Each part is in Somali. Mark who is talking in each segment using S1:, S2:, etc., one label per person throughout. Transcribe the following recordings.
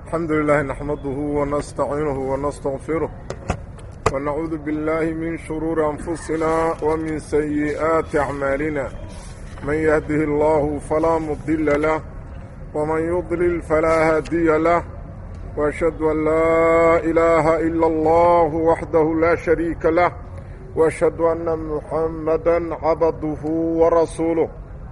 S1: الحمد لله نحمده ونستعينه ونستغفره ونعوذ بالله من شرور أنفسنا ومن سيئات أعمالنا من يهده الله فلا مضل له ومن يضلل فلا هادي له وأشهد أن لا إله إلا الله وحده لا شريك له وأشهد أن محمدا عبده ورسوله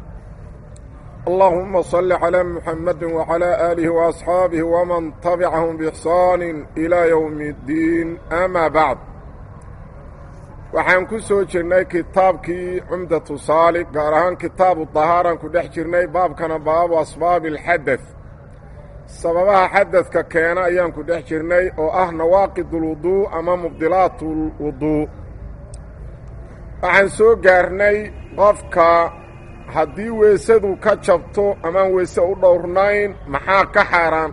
S1: اللهم صل على محمد وعلى آله وأصحاabه ومن تبعهم بإحsaan إلى يوم الdiin أmا baعd waxaan ku soo jirnay kitaabkii cumdaةu saali gaar ahaan kitaabu طahaaran ku dhex jirnay baabkana baabu asbaabi الxadaث sababaha xadadka keena ayaan ku dhex jirnay oo ah nawaaqid اlwuضuء ama mubdilaat اlwuضuء waxaan soo gaarnay qofka haddii weysadu ka jabto amaan weyse u dhowrnayn maxaa ka xaaraan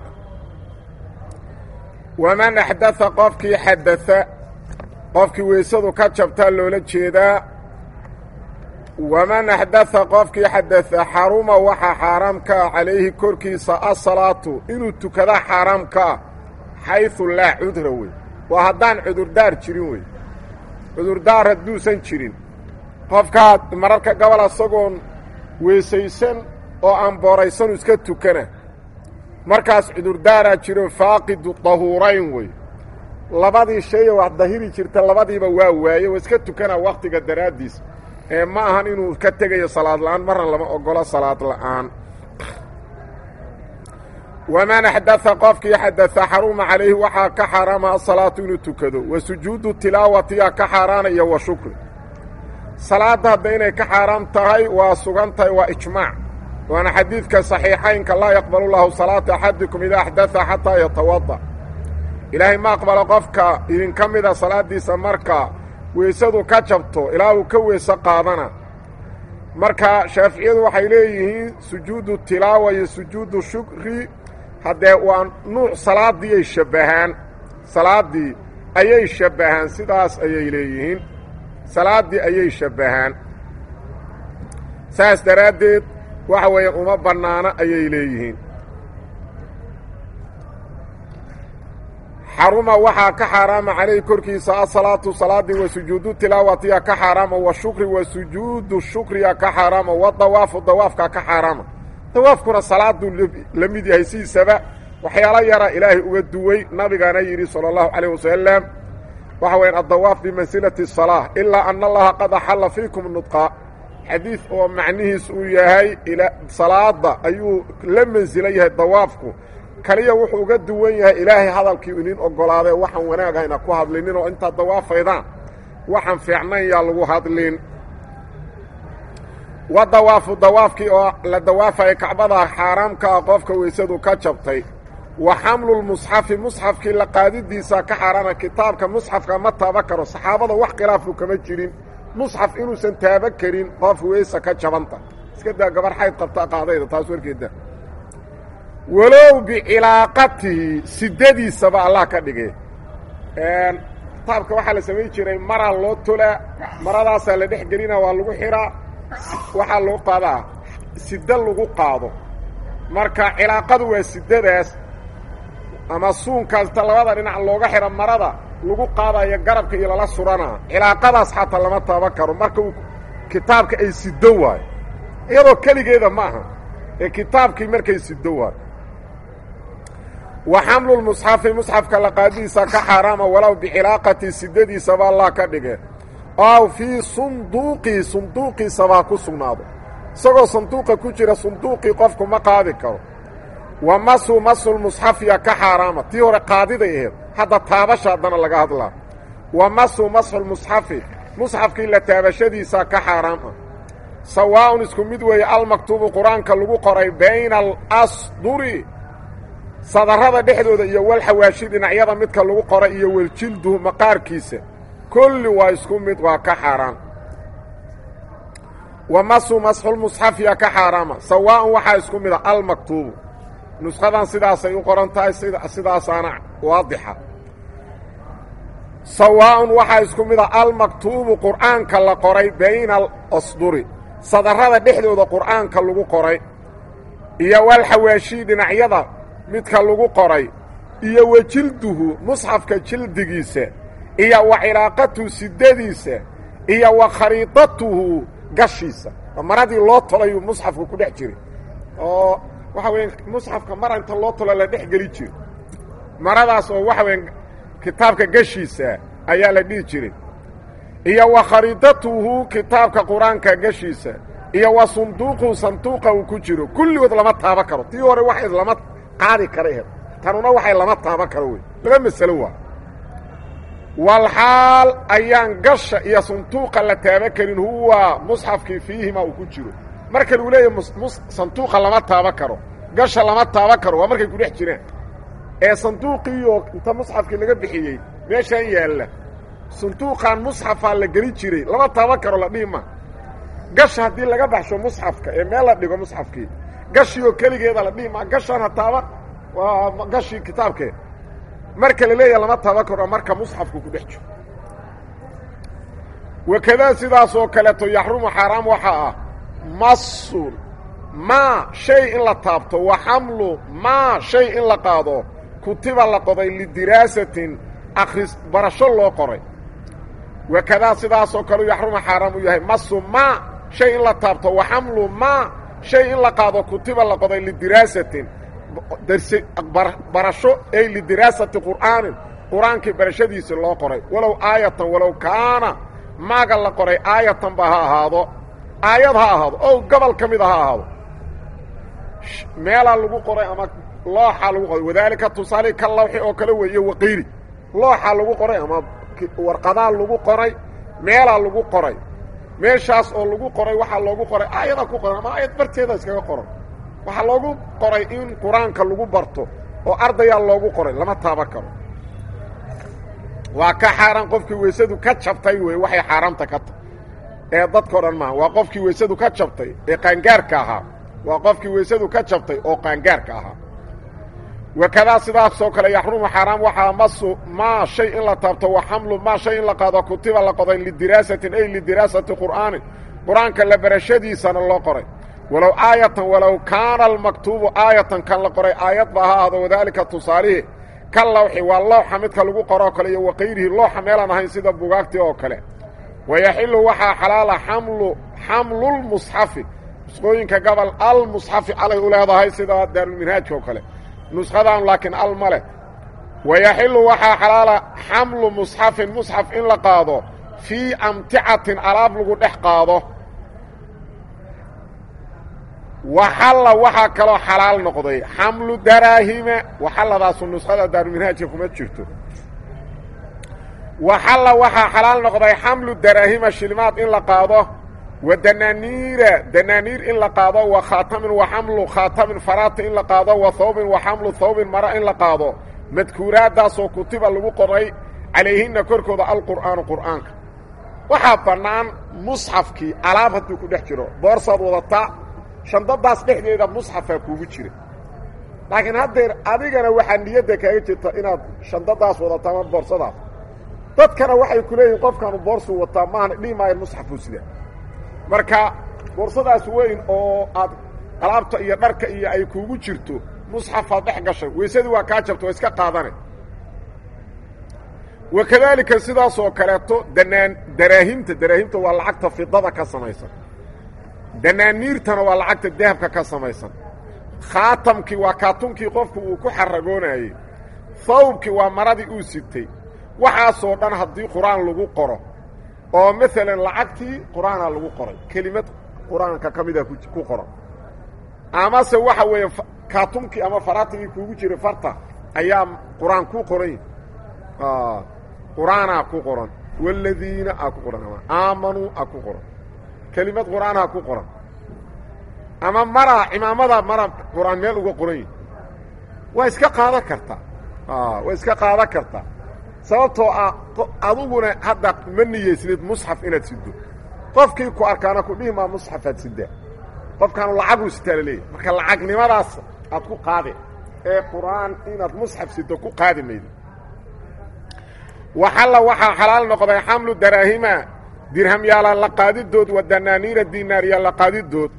S1: waman axdaa qofkii xadaa qofkii weysadu ka jabtaa loola jeedaa waman axdaa qofkii xadaa xaruma waxaa xaaraam ka ah calayhi korkiisa asalaatu inuu tukada xaaraam ka ah xaydu laa cudra wey waa haddaan cudurdaar jirin wey cudurdaar hadduusan jirin qofkaa mararka gobol asagoon weesaysan oo aan booraysanu iska tukana markaas cudurdaaraa jiro faaqidu dahuurayn wey labadii shayoo wax dahiri jirta labadiiba waa waaye waa iska tukanaa wakhtiga daraaddiis ee ma ahan inuu ka tegayo salaad la'aan marna lama ogolo salaad la'aan waman axdaa qofkii xadaa xaruma calayhi waxaa ka xaaraama asalaatu inuu tukado wa sujuudu tilaawatiyaa ka xaaraanaya wa shukri salaadda hadda inay ka xaaraam tahay waa sugan tahay waa ijmaac waana xadiidka saxiixaynka laa yaqbalu llaahu salaata axadikum idaa axdaa xataa yatawada ilaahay ma aqbalo qofka idinka mida salaaddiisa marka weysadu ka jabto ilaa uu ka weyse qaadana marka shaaficiyadu waxay leeyihiin sujuudu tilaawa iyo sujuudu shukri haddee waa nuuc salaaddii ay shabbahaan salaaddii ayay shabbahaan sidaas ayay leeyihiin salaaddii ayay shabbahaan saas daraaddeed waxa weeye uma bannaano ayay leeyihiin xaruma waxaa ka xaaraama calayhi korkiisa asalaatu salaaddii wa sujuudu tilaawatiya ka xaaraama wa shukri wa sujuudu shukriya ka xaaraama wa dawaafu dawaafka ka xaaraama dawaafkuna salaaduu la mid yahay sidiisaba waxyaalo yara ilaahay uga duway nabigaana yidhi sala allahu calayh wasalam waxa wayaan addawaaf bimansilati salaa ilaa ana allaha qad axalla fiikum nudqa xadiid oo macnihiis uu yahay salaada ayuu la mansilo yahay dawaafku kaliya wuxuu uga duwan yahay ilaahay hadalkii idin ogolaadee waxaan wanaagahayna ku hadlinin oo intaad dawaafaydaan waxaan fiicnayn yaa lagu hadlin wa dawaafu dawaafkii oo la dawaafaya kacbada xaaraamka ah qofka weysadu ka jabtay wa xamlulmusxafi musxafkii la qaadidiisa ka xaaraana kitaabka musxafka ma taaba karo saxaabada wax khilaafu kama jirin musxaf inuusan taaba karin qof weysa ka jabanta iska daa gabar xayd qabta qaadayda taas warkeeda walow bicilaaqatihi sidadiisaba allah ka dhige kitaabka waxaa la samayn jiray maraa loo tolaa maradaasaa la dhex gelina waa lagu xihaa waxaa loo qaadaa sida lagu qaado marka cilaaqadu waa sidadaas ama suunkaasta labada dhinac looga xidha marada lagu qaadayo garabka iyo lala suranaa cilaaqadaas xataa lama taaba karo marka uu kitaabka ay sido waayo iyadoo keligeeda ma aha ee kitaabkii markay sido waayo wa xamlulmusxafi musxafka laqaadidiisa ka xaaraama walow bicilaaqati sidadiisaba allah ka dhige ow fii sunduuqii sunduuqiisabaa ku sugnaado isagoo sanduuqa ku jira sunduuqii qofku ma qaadi karo wa masu masulmusxafiya ka xaaraama tii hore qaadiday aheed hadda taabasha haddana laga hadlaa wa masu masxulmusxafi musxafkii la taabashadiisa ka xaaraam ah sawaa'un isku mid weeye almaktuubu qur-aanka lagu qoray bayna alasduri sadarrada dhexdooda iyo walxawaashi dhinacyada midka lagu qoray iyo weljilduhu maqaarkiisa kulli waa isku mid waa ka xaaraan wa masu masxulmusxafiya ka xaaraama sawaa'un waxaa isku mid a almaktuubu nushadan sidaasay u qoran tahay sidaasaana waadixa sawaa'un waxaa isku mid a almaktuubu qur'aanka la qoray bayna alasduri sadarrada dhexdooda qur'aanka lagu qoray iyo walxawaashii dhinacyada midka lagu qoray iyo wa jilduhu musxafka jildigiisa iyo wa cilaaqatuhu sidadiisa iyo wa khariidatuhu gashiisa maradii loo tolayuu musxafka ku dhex jiray oo waxa weya musxafka mara inta loo tolo la dhex geli jiro maradaas oo waxa weya kitaabka gashiisa ayaa la dhihi jiray iyo wa khariidatuhu kitaabka qur-aanka gashiisa iyo wa sunduuqu sanduuqa uu ku jiro kulligood lama taabo karo tii hore waxay lama qaadi kara ehed tanuna waxay lama taabo karo wey laba masalo waa walxaal ayaan gasha iyo sanduuqa la taabo karin huwa musxafkii fiihima uu ku jiro marka lagu leeyahy sanduuqa lama taabo karo gasha lama taabo karo waa markay ku dhex jiraan ee sanduuqiioo inta musxafkii laga bixiyey meeshaan yaalla sanduuqan musxafaa la geli jiray lama taaban karo la dhihi ma gasha haddii laga baxsho musxafka ee meel la dhigo musxafkii gashii oo keligeeda la dhihi ma gashaan ha taaban waa gashii kitaabkee marka la leeyaha lama taaban karo marka musxafku ku dhex jiro wakadaa sidaas oo kaleeto yaxrumu xaaraam waxaa ah masul maa shay in la taabto wa xamlu maa shay in la qaado kutiba la qoday lidiraasatin akris barasho loo qoray wakadaa sidaasoo kaleu yaxrumu xaaraam u yahay masu maa shay in la taabto wa xamlu maa shay in la qaado kutiba la qoday lidiraasatin darse barasho ay lidiraasati qur'aanin qur-aankii barashadiisi loo qoray walow aayatan walow kaana maaga la qoray aayatanba ha ahaado aayad ha ahaado ow gobol ka mida ha ahaado meelaa lagu qoray ama looxaa lagu qoray wadaalika tusaale ka lawxi oo kale weeye waqiiri looxaa lagu qoray ama warqadaa lagu qoray meelaa lagu qoray meeshaas oo lagu qoray waxaa loogu qoray aayadaa ku qoran ama aayad barteeda iskaga qoran waxaa loogu qoray in qur-aanka lagu barto oo ardayaa loogu qoray lama taaban karo waa ka xaaraan qofkii weysadu ka jabtay wey waxay xaaraamta ka tahy ee dadkao dhan maaha waa qofkii weysadu ka jabtay ee qaangaarka ahaa waa qofkii weysadu ka jabtay oo qaangaarka ahaa wakadaa sidaasoo kale yaxrumu xaaraam waxaa masu maa shay in la taabto wa xamlu maa shay in la qaado kutiba la qoday lidiraasatin ay lidiraasati qur'aanin qur-aanka la barashadiisana loo qoray walow aayatan walow kaana almaktuubu aayatan kan la qoray aayad ba ha ahdo wadaalika tusaalihi ka lawxi waa lowxa midka lagu qoroo kale iyo wakayrihi looxa meelaan ahayn sida bugaagtii oo kale wayaxilu waxaa xalaala xamlu xamlulmusxafi nusqooyinka gobol almusxafi calay u leedahay sida daarulminhaajka oo kale nushadan laakiin al ma leh wayaxilu waxaa xalaala xamlu musxafin musxaf in la qaado fii amticatin alaab lagu dhex qaado waxalla waxaa kaloo xalaal noqday xamlu daraahima waxalladaasu nuskhada daarulminhaajka kuma jirto waxalla waxaa xalaal noqday xamlu daraahima shilmaad in la qaado wa danaaniira danaaniir in la qaado wa khaatamin wa xamlu khaatamin faraata in la qaado wa hawbin wa xamlu hawbin mara in la qaado madkuuraaddaasoo kutiba lagu qoray calayhinna korkooda alqur'aanu qur'aanka waxaa bannaan musxafkii alaab hadduu ku dhex jiro boorsaad wadataa shandadaas dhexdeeda musxafaa kuugu jira laakiin haddeer adigana waxaa niyadda kaaga jirta inaad shandadaas wadato ama boorsadaas dadkana waxay ku leeyihin qofkaanu boorsuu wataa maahana dhihi maayan musxafuu sidaa marka boorsadaas weyn oo aad alaabta iyo dharka iyo ay kuugu jirto musxafaad dhex gashay weysadii waa kaa jabta waa iska qaadane wakadaalika sidaasoo kaleeto danaan daraahimta daraahimta waa lacagta fidada ka samaysan danaaniirtana waa lacagta dahabka ka samaysan khaatamkii waa kaatunkii qofku uu ku xaragoonayey hawbkii waa maradii uu sitay waxaasoo dhan haddii qur-aan lagu qoro oo maalan lacagtii qur-aanaa lagu qoray kelimad qur-aanka ka mida ku qoran amase waxa weeye kaatunkii ama faraatigii kuugu jiray farta ayaa qur-aan ku qoran qur-aanaa ku qoran waaladiina aa ku qoran ama aamanuu aa ku qoran kelimad qur-aanaa ku qoran ama maraa cimaamada mara qur-aan meel uga qoran yihi waa iska qaadan kartaa waa iska qaadan kartaa sababtoo ah aduguna hadda ma niyeysnid musxaf inaad sido qofkii ku arkaana ku dhihi maa musxafaad sidaa qofkaanu lacaguu sitaa la leeyahy marka lacagnimadaas aad ku qaade ee qur-aan inaad musxaf sido ku qaadi maydo waxalla waxaa xalaal noqday xamlu daraahima dirhamyaala la qaadidood wa danaaniira dinaariya la qaadidood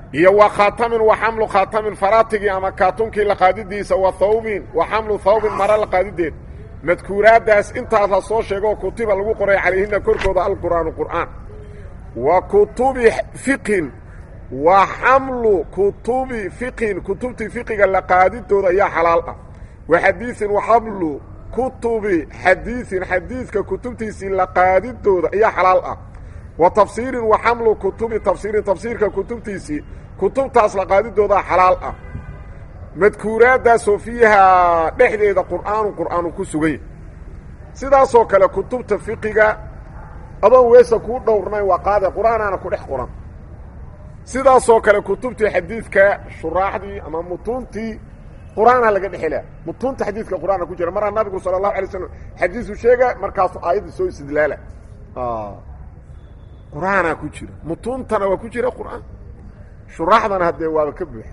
S1: iyo wa khaatamin wa xamlu khaatamin faratigii ama kaatunkii la qaadidiisa wa thawbin wa xamlu thawbin mara la qaadideed madkuuraaddaas intaas la soo sheegoo kutiba lagu qoray calayhina korkooda alqur'aanu qur'aan wa kutubi fiqhin wa xamlu kutubi fiqhin kutubtii fiqiga la qaadidooda ayaa xalaal ah wa xadiiin wa xamlu kutubi xadiiin xadiidka kutubtiisii la qaadidooda ayaa xalaal ah wa tafsiirin wa xamlu kutubi tafsiirin tafsiirka kutubtiisii kutubtaas la qaadidoodaa xalaal ah madkuuraaddaasoo fiihaa dhexdeeda qur'aanu qur'aanu ku sugan yahy sidaasoo kale kutubta fiqiga adoon weesa kuu dhowrnayn waa qaade qur'aanaana ku dhex qoran sidaasoo kale kutubtii xadiidka shuraaxdii ama mutuuntii qur'aana laga dhexelaa mutuunta xadiidka qur'aana ku jira maraa nabigu sala allahu alay slam xadiisu sheega markaasu aayadda soo istidlaala qur'aanaa ku jira mutuuntana waa ku jira qur'aan shuraaxdana haddee waaba ka buuxa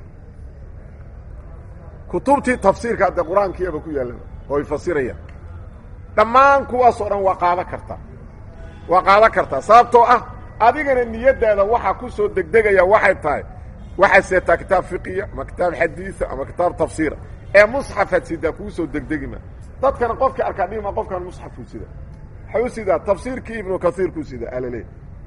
S1: kutubtii tafsiirka haddee qur-aankiiaba ku yaallan oo ay fasirayaan dhammaan kuwaasoo dhan waa qaadan kartaa waa qaadan kartaa sababtoo ah adigana niyaddaada waxaa ku soo degdegaya waxay tahay waxaad seetaa kitaab fiqiya ama kitaab xadiida ama kitaab tafsiira ee musxafaad sidaa kuu soo degdegima dadkana qofkii arkaa dhima qofkan musxafkuu sida waxay u sidaa tafsiirkii ibnu kaiirkuu sida alale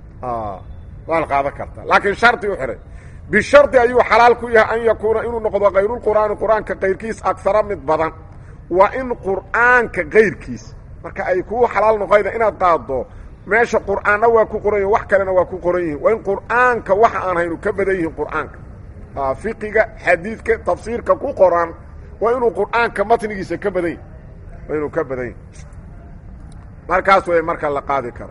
S1: waa la qaadan kartaa laakiin shardi u xihay bishardi ayuu xalaal ku yahay an yakuuna inuu noqdo kayrulqur'aani qur-aanka kayrkiis agsara mid badan waa in qur'aanka kayrkiis marka ay kuu xalaal noqoyda inaad qaaddo meesha qur'aanna waa ku qoran yihin wax kalena waa ku qoran yihin waa in qur'aanka waxa aan haynu ka badan yihiin qur'aanka fiqiga xadiidka tafsiirka ku qoran waa inuu qur'aanka matnigiisa ka badan yahi waa inuu ka badan yahi markaas wey marka la qaadi karo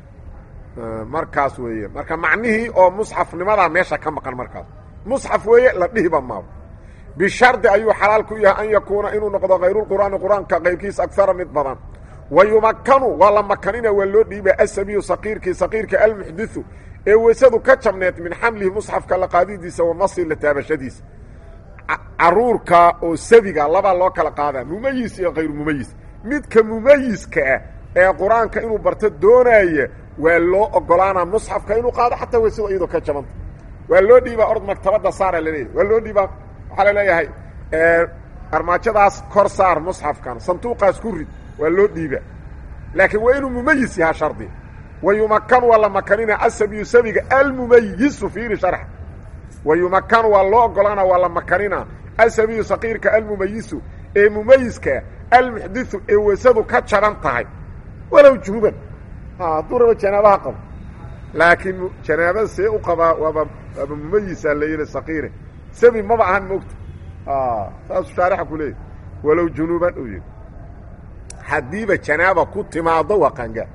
S1: markaas weeye marka macnihii oo musxafnimadaa meesha ka maqan markaas musxaf weeye la dhihiba maabo bishardi ayuu xalaal ku yahay an yakuuna inuu noqdo kayrulqur'aani qur-aanka kayrkiis agsara mid badan wa yumakanu waa la makanina waa loo dhiiba asabiyu saqiirkii saqiirka almuxdiu ee weysadu ka jabneed min xamlihi musxafka la qaadidiisa wa nasi la taabashadiisa caruurka oo sabiga labaa loo kala qaadaa mumayis iyo kayru mumayis midka mumayiska ah ee qur-aanka inuu barto doonaya waa loo ogolaanaa musxafka inuu qaado xataa weysadu iyadoo ka jabanta waa loo dhiibaa ord maktabadda saara laleeyahy waa loo dhiibaa waxaa la leeyahay armaajadaas kor saar musxafkan sanduuqaas ku rid waa loo dhiibaa laakiin waa inuu mumayis yahaa shardi wa yumakanu waa la makanina asabiyu sabiga almumayisu fiiri sharx wa yumakanu waa loo ogolaana waa la makanina asabiyu saqiirka almumayisu ee mumayiska almuxdiu ee weysadu ka jaban tahay walow junuban hadduu raba janaabaha qabo laakiin janaabada see u qabaa waaba waaba mumayisaa la yidhi saqiire sabi maba ahan moogta saasuu shaarixa ku leeyahy walow junuban uu yidhi haddiiba janaaba ku timaado waa qaangaar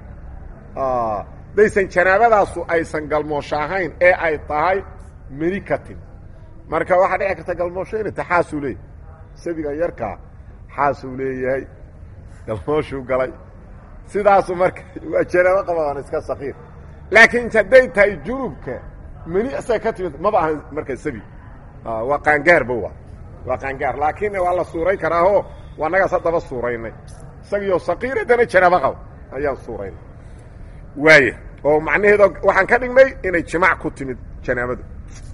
S1: daysan janaabadaasu aysan galmoosho ahayn ee ay tahay meni ka tim marka waxaa dhici karta galmoosho inay ta xaasuu leeyahy sabiga yarkaa xaasuu leeyahay galmooshuu galay sidaasu marka waa janaabo qabadaan iska sakiir laakiin hadday tahay junubka meni isaga ka timid maba ahan marka sabi waa qaangaarba waa waa qaangaar laakiin waa la suuray karaaho waa nagaas haddaba suuraynay isagiyo sakiir haddana janaabo qaba ayaan suuraynay waaya oo macnaheedo waxaan ka dhignay inay jimaac ku timid janaabadu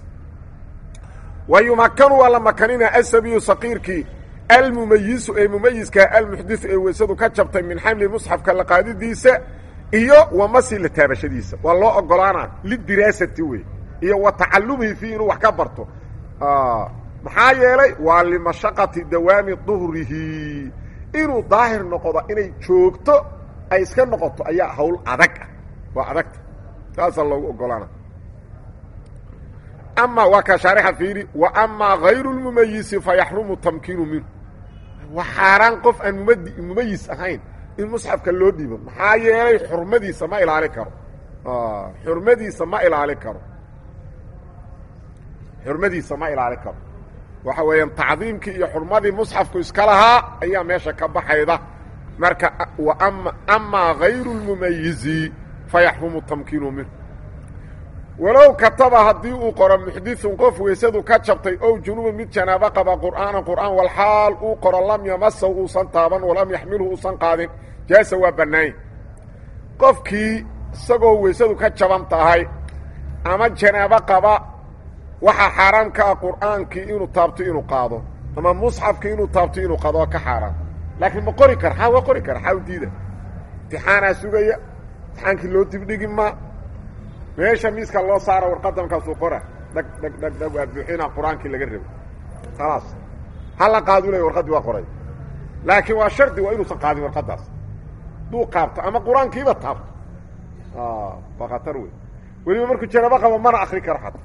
S1: wa yumakanu waa la makanina asabiyu sakiirkii almumayisu ee mumayiska almuxdiu ee weysadu ka jabtay min xamli musxafka la qaadidiisa iyo wa masi la taabashadiisa waa loo ogolaana lidiraasati wey iyo wa tacalumihi fii inuu wax ka barto maxaa yeelay waa limashaqati dawaami duhrihi inuu daahir noqdo inay joogto ay iska noqoto ayaa hawl adag ah waa adagta saasaa loogu ogolaana ama waa ka shaarixa fiiri wa amaa hayru lmumayisi fa yaxrumu tamkiinu minhu waa xaaraan qof aan mumad mumayis ahayn in musxafka loo dhiibo maxaa yeelay xurmadiisa ma ilaali karo xurmadiisa ma ilaali karo xurmadiisa ma ilaali karo waxa weeyaan tacdiimkii iyo xurmadii musxafku iska lahaa ayaa meesha ka baxayda marka ama amaa hayru lmumayizi fa yaxrumu tamkiinu minhu walow kataba haddii uu qoro muxdiثun qof weysadu ka jabtay ow junuubun mid janaabo qaba qur'aana qur'aan walxaal uu qoro lam yamasaw uusan taaban walam yaxmilhu uusan qaadin jaasa waa bannaany qofkii isagoo weysadu ka jaban tahay ama janaabo qaba waxaa xaaraam ka ah qur'aankii inuu taabto inuu qaado ama musxafkii inuu taabto inuu qaado waa ka xaaraam laakiin ma qori kara xaa waa qori kara xaa u diida imtixaanaa sugaya imtixaankii loo dibdhigi ma meesha miiska loo saara warqadda markaasuu qora dhag dhag dhag dhag waa buuxinaa qur-aankii laga rabo khalaas hala qaadu ley warqaddii waa qoray laakiin waa shardi waa inuusan qaadin warqaddaas duu qaabto ama qur-aankiiba taabto waa khatar wey weliba markuu janabo qabo mana akri karo xata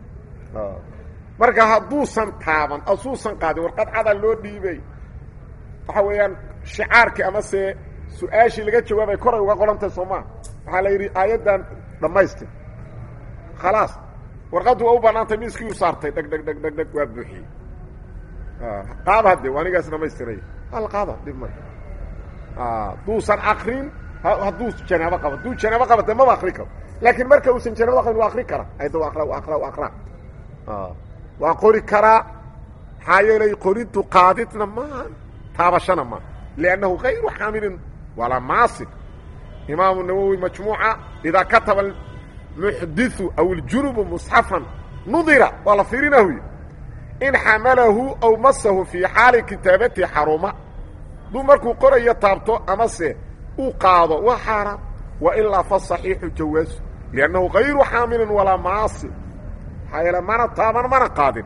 S1: marka hadduusan taaban asuusan qaadin warqad cada loo dhiibay waxa weeyaan shicaarkii ama se su-aashii laga jawaabay koray uga qorantahay soo maa waxaa la yidhi aayaddan dhammaystir khalaas warqaddu waa u banaantay miiskii u saartay dheg dheg dheg dheg dheg waa buuxiyey qaada hadde anigaas dhamaystiray hal qaada dhib ma duusan akrin hadduu janaabo qabo hadduu janaabo qaba de maba akri karo laakiin marka uusan janaabada qabin waa akri kara ayda wa akra wa akra wa akra waa qori karaa maxaa yeelay qorintu qaadidna maaha taabashana maaha liannahu kayru xaamilin walaa maasib imaamu nawowi majmuuca idaa kataba muxdiu aw iljunubu musxafan nudira waa la fiirinahuy in xamalahu aw masahu fii xaali kitaabati xaruma duu markuu qorayo taabto amase uu qaado waa xaaraam wa ilaa fa صaxiixu jawaasu liannahu kayru xaamilin walaa maasib maxaa yeele mana taaban mana qaadin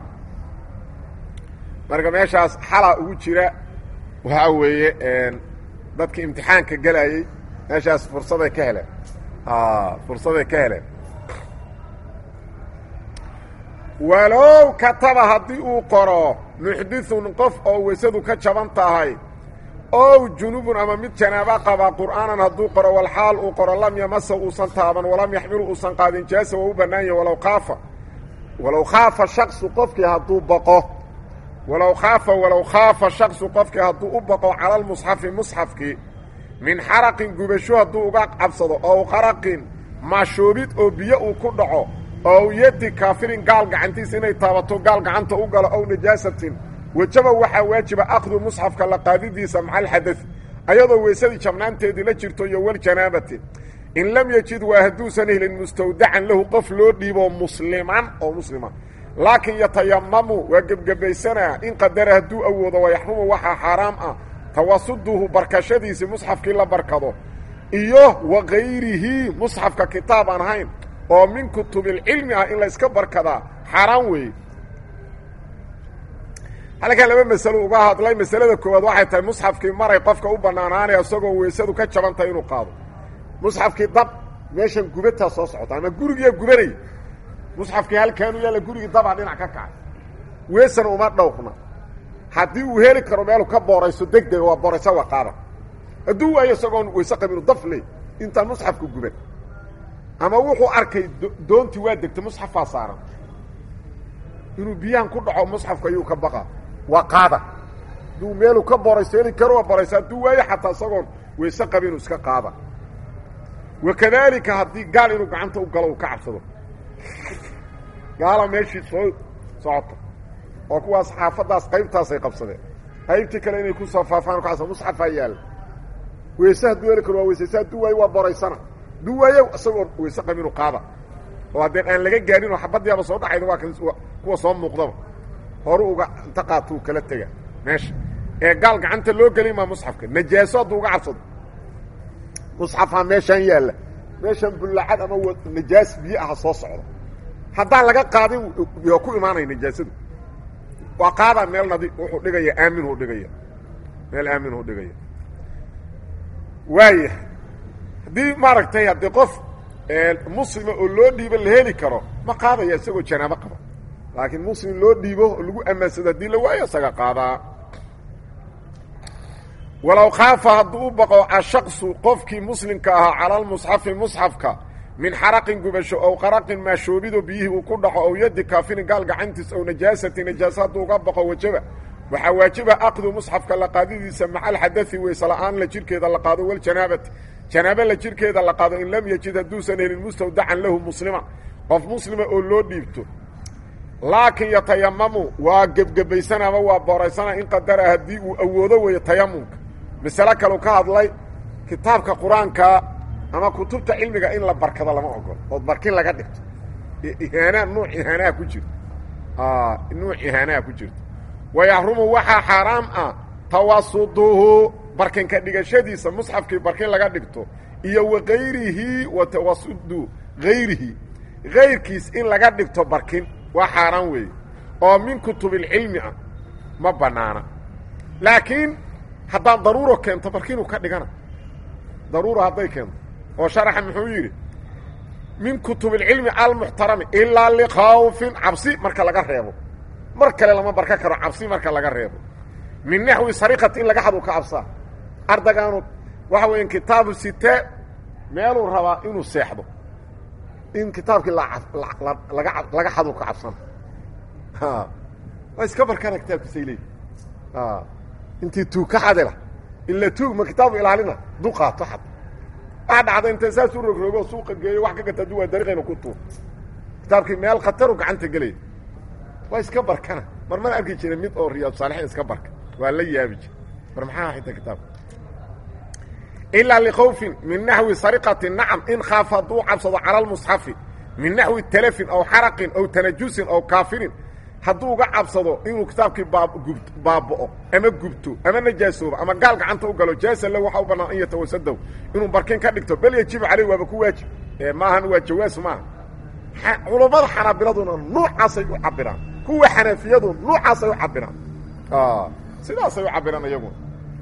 S1: marka meeshaas xalaa ugu jira waxaa weeye dadki imtixaanka gelayey meeshaas fursaday ka heleen fursaday ka heleen walow kataba haddii uu qoro muxdithun qof oo weysadu ka jaban tahay ow junubun ama mid janaaba qaba qur'aanan hadduu qoro walxaal uu qoro lam yamasa uusan taaban walam yaxmilu uusan qaadin jaasa waa u bannaan yahi walow khaafa walow khaafa shaksu qofkii hadduu baqo walow khaafa walow khaafa shaksu qofkii hadduu u baqo cala lmusxafi musxafkii min xaraqin gubasho hadduu uga cabsado ow qaraqin maashoobid oo biyo uu ku dhaco ow yadi kaafirin gaal gacantiisa inay taabato gaal gacanta u galo ow najaasatin wejaba waxaa waajiba akhdu musxafka la qaadidiisa maca alxadad ayadoo weysadii jabnaanteedii la jirto iyo waljanaabati in lam yejid waa hadduusan helin mustawdacan lahu qof loo dhiibo musliman oo muslima laakiin yatayamamu waa gebgebaysanaa in qadara hadduu awoodo wayaxrumu waxaa xaaraam ah tawasuduhu barkashadiisii musxafkii la barkado iyo wakayrihi musxafka kitaab aan ahayn oo min kutubilcilmi ah in layska barkadaa xaaraan weeye halkan laba masalo uga hadlay masalada koowaad waxay tahay musxafkii maray qofka u bannaanaanaya isagoo weysadu ka jabantahay inuu qaado musxafkii dab meeshan gubataa soo socota ama gurigiiya gubanay musxafkii halkaanu yaalla gurigii dabaa dhinac ka kacay weesana uma dhowrna haddii uu heli karo meelu ka boorayso deg dega waa booraysa waa qaada hadduu waayo isagoon weyse qabinu dafle intaan musxafku guban ama wuxuu arkay doontii waa degtay musxafaa saaran inuu biyahan ku dhaco musxafka ayuu ka baqa waa qaada hadduu meeluu ka boorayso heli karo waa booraysa hadduu waayo xataa isagoon weyse qabinu iska qaada wakadaalika haddii gaal inuu gacanta u galo uu ka cabsado gaala meeshii soo socota oo kuwaas xaafaddaas qaybtaasay qabsadeen qaybtii kale inay ku soo faafaan kaas musxafaa yaalla weyse hadduu heli karo waa weysaysa hadduu waayo waa boraysana hadduu waayo isagoon weyse qabinu qaada oo haddeen aan laga gaarin oo xabaddiiaba soo dhacayda waa kan kuwa soo muuqdaba horu uga inta qaato uu kala tega meesha ee gaal gacanta loo gelin maa musxafka najaaso hadduu uga cabsado musxafaa meeshaan yaalla meeshaan bullacad ama najaas biyo aha soo socda haddaan laga qaadin yo ku imaanaya najaasadu waa qaadaa meel nadi wuxuu dhigaya aaminuu dhigaya meel aaminuu dhigaya waaya haddii maaragtay haddii qof muslima oo loo dhiibo la heli karo ma qaadaya isagoo janaabo qaba laakiin muslim loo dhiibo oo lagu ammaansado haddii la waayo isaga qaadaa walow khaafa hadduu u baqo ashaqsu qofkii muslimka ahaa cala lmusxafi musxafka min xaraqin gubasho ow qaraqin maashoobido biyihii uu ku dhaco ow yadi kaafirin gaal gacantiis ow najaasati najaasa hadduu uga baqo wajaba waxaa waajiba aqdu musxafka la qaadidiisa maca alxadai weyse la-aan la jirkeeda la qaado waljanaabati janaabo la jirkeeda la qaado in lam yejid hadduusan helin mustawdacan lahu muslima qof muslima oo loo dhiibto laakiin yatayamamu waa gebgebaysan ama waa booraysana in qadara haddii uu awoodo weeyo tayamumka masale kaleu ka hadlay kitaabka qur-aanka ama kutubta cilmiga in la barkado lama ogolo ood barkin laga dhigto ihaanaa nuuc ihaanaha ku jiro nuuc ihaanaha ku jirto wayaxrumu waxaa xaaraam ah tawasuduhu barkinka dhigashadiisa musxafkii barkin laga dhigto iyo wakayrihi wa tawasudu hayrihi kayrkiis in laga dhigto barkin waa xaaraan weeye oo min kutubilcilmi ah ma bannaana laakiin haddaan daruuro keento barkinuu ka dhigana daruuro hadday keento oo sharaxa muxuu yidhi min kutubilcilmi almuxtarami ilaa likhawfin cabsi marka laga reebo mar kale lama barka karo cabsi marka laga reebo min naxwi sariqati in laga xadu ka cabsaa ardagaanu waxa weya kitaabu site meeluu rabaa inuu seexdo in kitaabkii laga laga xadu ka cabsana waa iska barkana kitaabkiisay leeyi intii tuug ka xadila ila tuug ma kitaabu ilaalina duqaato xad waa dhacda inta saas u rogrogo suuqa geeyo wax ka gata adu waa dariiqayna ku tuur kitaabkii meel khataru gacanta gelaya waa iska barkana mar mana arki jira mid oo riyaad saalixiin iska barka waa la yaabi jira mar maxaa xita kitaabka ilaa likhawfin min naxwi sariqati nacam in khaafa hadduu cabsado cala lmusxafi min naxwi talafin aw xaraqin aw tanajusin aw kaafirin hadduu uga cabsado inuu kitaabkii baagub baaba'o ama gubto ama najaasoobo ama gaal gacanta u galo jaasa la waxaa u bannaan an yatawasadow inuu barkin ka dhigto bal yajibu caleyh waaba ku waajib maahan waa jawaas maaha culammada xanaabiladuna nuucaasay u cabiraan kuwa xanafiyadu nuucaasay u cabiraan sidaasay u cabiraan iyaguna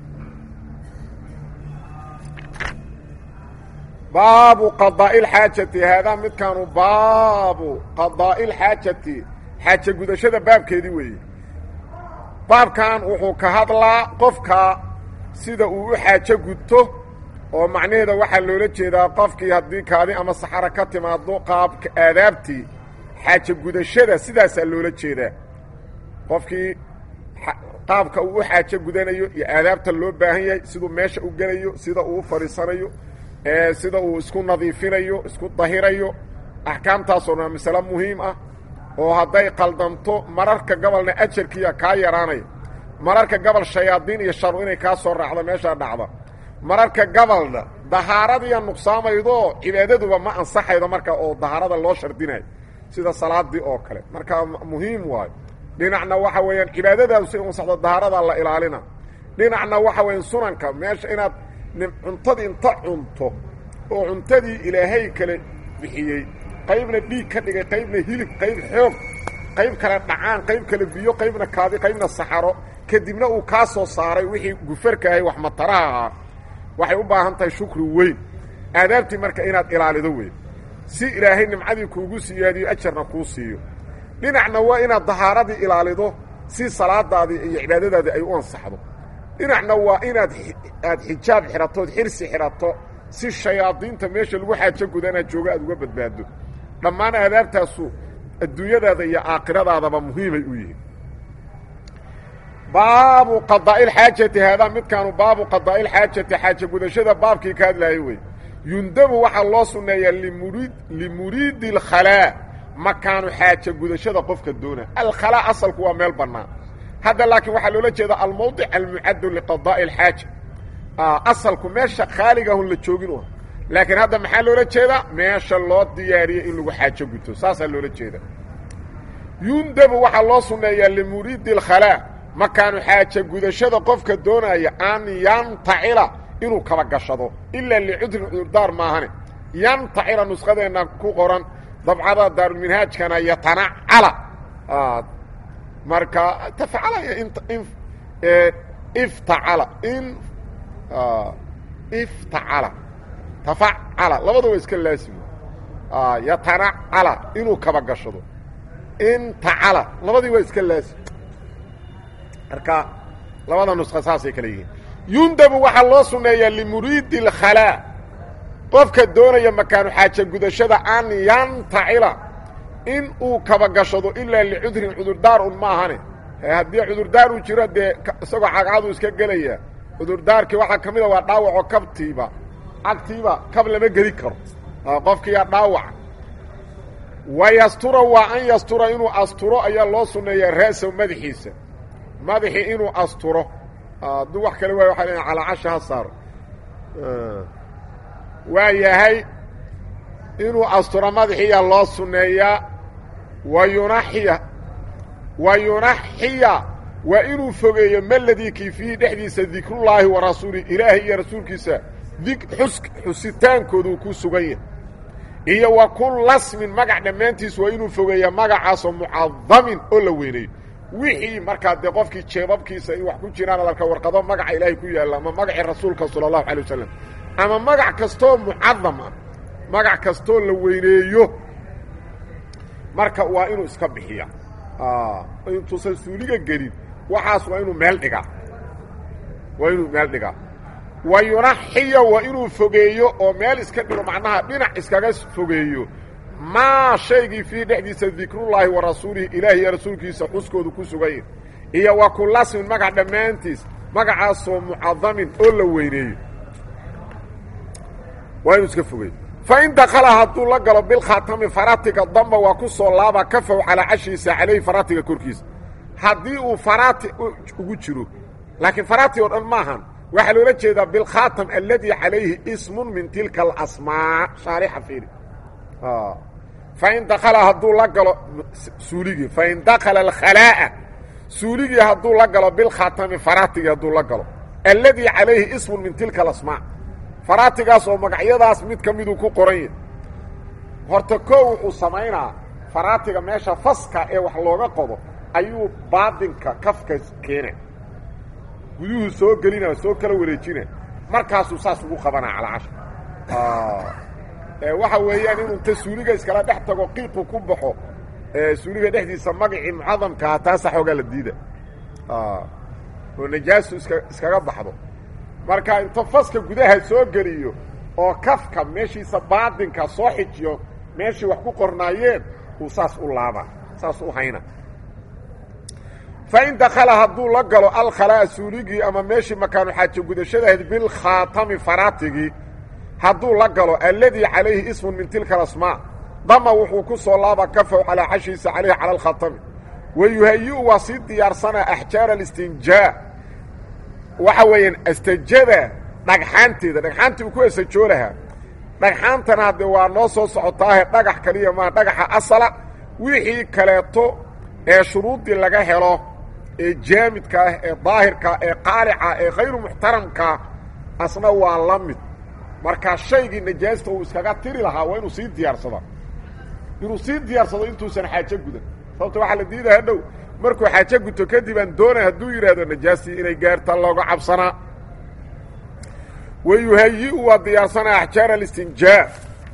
S1: baabu qadaa'i lxaajati haadaa midkaanu baabu qadaa'i lxaajati xaaje gudashada baabkeedii weeye baabkan wuxuu ka hadlaa qofka sida uu u xaajo gudto oo macnaheeda waxaa loola jeedaa qofkii haddii kaadi ama saxaro ka timaado qaabka aadaabtii xaaje gudashada sidaasaa loola jeedaa qofkii qaabka uu u xaajo gudanayo iyo aadaabta loo baahan yahay siduu meesha u gelayo sida uu u fadhiisanayo sida uu isku nadiifinayo isku dahirayo axkaamtaasoo dhan masale muhiim ah oo hadday qaldanto mararka gobolna ajarkiiya kaa yaraanaya mararka gobol shayaadiin iyo sharu inay kaa soo raacdo meeshaa dhacda mararka gobolna dahaaradiiya nuqsaamaydoo cibaadaduba ma ansaxaydo marka oo dahaarada loo shardinayo sida salaadii oo kale marka muhiim waayo dhinacna waxa weeyaan cibaadadaadu si ansaxdo dahaaradaa la ilaalina dhinacna waxa weeyaan sunanka meesha inaad cuntadii inta cunto oo cuntadii ilaahay kale bixiyey qaybna dhiig ka dhigay qaybna hilib qayb xoog qayb kale dhacaan qayb kale biyo qaybna kaadi qaybna saxaro kadibna uu kaa soo saaray wixii gufarkaahay wax mataraha ahaa waxay u baahan tahay shukri weyn aadaabtii marka inaad ilaalido weyn si ilaahay nimcadii kuugu siyaadiyo ajarna kuu siiyo dhinacna waa inaad dahaaradii ilaalido si salaadaadii iyo cibaadadaadii ay u ansaxdo dhinacna waa inaad aad xijaab xidhatood xirsi xidhato si shayaadiinta meesha lagu xaajo gudanaa jooga aad uga badbaado dhammaan aadaabtaasu adduunyadaada iyo aakhiradaadaba muhiimay u yihiin baabu qadaa'i lxaajati haadaa midkaanu baabu qadaa'i lxaajati xaajo gudashada baabkii ka hadlaayay wey yundabu waxaa loo sunneeyaa limuriid limuriidi alkhalaa makaanu xaajo gudashada qofka doona alkhalaa asalku waa meel bannaan hadda laakiin waxaa loola jeeda almawdic almucaddu liqadaa'i alxaaja asalku meesha khaaligahun la joogin u ah laakiin hadda maxaa loola jeedaa meesha loo diyaariyey in lagu xaajo guto saasaa loola jeeda yundabu waxaa loo sunneeyaa limuriidi alkhalaa makaanu xaajo gudashada qofka doonaya an yantacila inuu kaba gashado ilaa licudrin cudurdaar maahane yantacila nusqadeenna ku qoran dabcada daarulminhaajkana yatanacala marka tafcalaya iftacala in iftacala tafacala labada waa iska laasimo yatanacala inuu kaba gashado intacala labadii waa iska laasim marka labada nusqa saasay kale yihiin yundabu waxaa loo sunneeyaa limuriidi اlkhalaa qofka doonaya makaanu xaaja gudashada an yantacila in uu kaba gashado ilaa licudrin cudurdaar un maahane haddii cudurdaar uu jiro dee isagoo cagcadu iska gelaya cudurdaarkii waxaa ka mida waa dhaawaco kabtiiba cagtiiba kab lama geli karo qofkiiyaa dhaawaca wa yastura waa an yastura inuu asturo ayaa loo sunneeyaa ra'sahu madaxiisa madaxii inuu asturo hadduu wax kale waay waxa leeya calaacasha ha saaro waa yahay inuu asturo madaxiiyaa loo sunneeyaa wa yunaxiya wa yunaxiya waa inuu fogeeyo maladii kii fiihi dhexdiisa dikrullaahi wa rasuuli ilaahay iyo rasuulkiisa xus xusitaankoodu ku sugan yahay iyo wa kulla smin magac dhammaantiis waa inuu fogeeya magacaasoo mucadamin oo la weyneeyo wixii markaa dee qofkii jeebabkiisa in wax ku jiraan adarka warqado magaca ilaahay ku yaalla ama magacii rasuulka sala allahu alay wasalam ama magac kastoo mucadam ah magac kastoo la weyneeyo marka waa inuu iska bixiya intuusan suuliga gelin waxaas waa inuu meel dhigaa waa inuu meel dhigaa wa yunaxiya waa inuu fogeeyo oo meel iska dhigo macnaha dhinac iskaga fogeeyo maa shaygii fii dhexdiisa dikrullaahi wa rasuulihi ilaahi iyo rasuulkiisa xuskoodu ku suganya iyo wa kulasmin magac dhammaantiis magacaasoo mucadamin oo la weyneeyo waa inuu iska fogeeyo fain dakala hadduu la galo bilkhaatami faratiga damba waa ku soo laaba kafow calaa cashiisa calayhi faratiga korkiisa haddii uu faraati ugu jiro laakiin faraati oo dhan maahan waxaa loola jeedaa bilkhaatam aladi calayhi ismun min tilka alasmaa shaarixa fiiri fain dakala hadduu la galo suuligii fain dakala alkhalaa'a suuligii hadduu la galo bilkhaatami faraatigii hadduu la galo aladi calayhi ismun min tilka alasmaa faraatigaas oo magacyadaas mid ka miduu ku qoran yahay horta koo wuxuu samaynaa faraatiga meesha faska ee wax looga qodo ayuu baadinka kafka keena guduhu soo gelina soo kala wareejina markaasuu saas ugu qabanaa calacasha waxa weeyaan inuu ta suuliga iskala dhex tago qiiqu ku baxo suuliga dhexdiisa magacii mucadamkaa taasa xoogaa la diida oo najaasu iska iskaga baxdo marka inta faska gudaha soo geliyo oo kafka meeshiisa baadinka soo xijiyo meeshii wax ku qornaayeen uu saas u laaba saas u hayna fain dakala hadduu la galo alkhalaa'a suuligii ama meeshii makaanu xaajo gudashadahayd bilkhaatami faraatigii hadduu la galo alladii calayhi ismun min tilka alasmaa dama wuxuu ku soo laaba kafow calaa cashiisa calayhi cala alkhaatami wa yuhayi-u waa sii diyaarsanaa axjaara alistinjaa waxa weeyaan astajada dhagxaanteeda dhagxaantii uu ku asajoo lahaa dhagxaantana haddee waa noo soo socotaahe dhagax kaliya maa dhagaxa asala wixii kaleeto ee shuruuddii laga helo ee jaamidka ah ee daahirka ee qaalica ee khayru muxtaramka asna waa la mid markaa shaygii najaasta uu iskaga tiri lahaa waa inuu sii diyaarsada inuu sii diyaarsado intuusan xaajo gudan sababto waxaa la diidaa hadhow markuu xaajo guto kadib aan doonay hadduu yidhaahdo najaastii inay gaarta looga cabsanaa wa yuhayi-u waa diyaarsanaa axjaar alistinjaa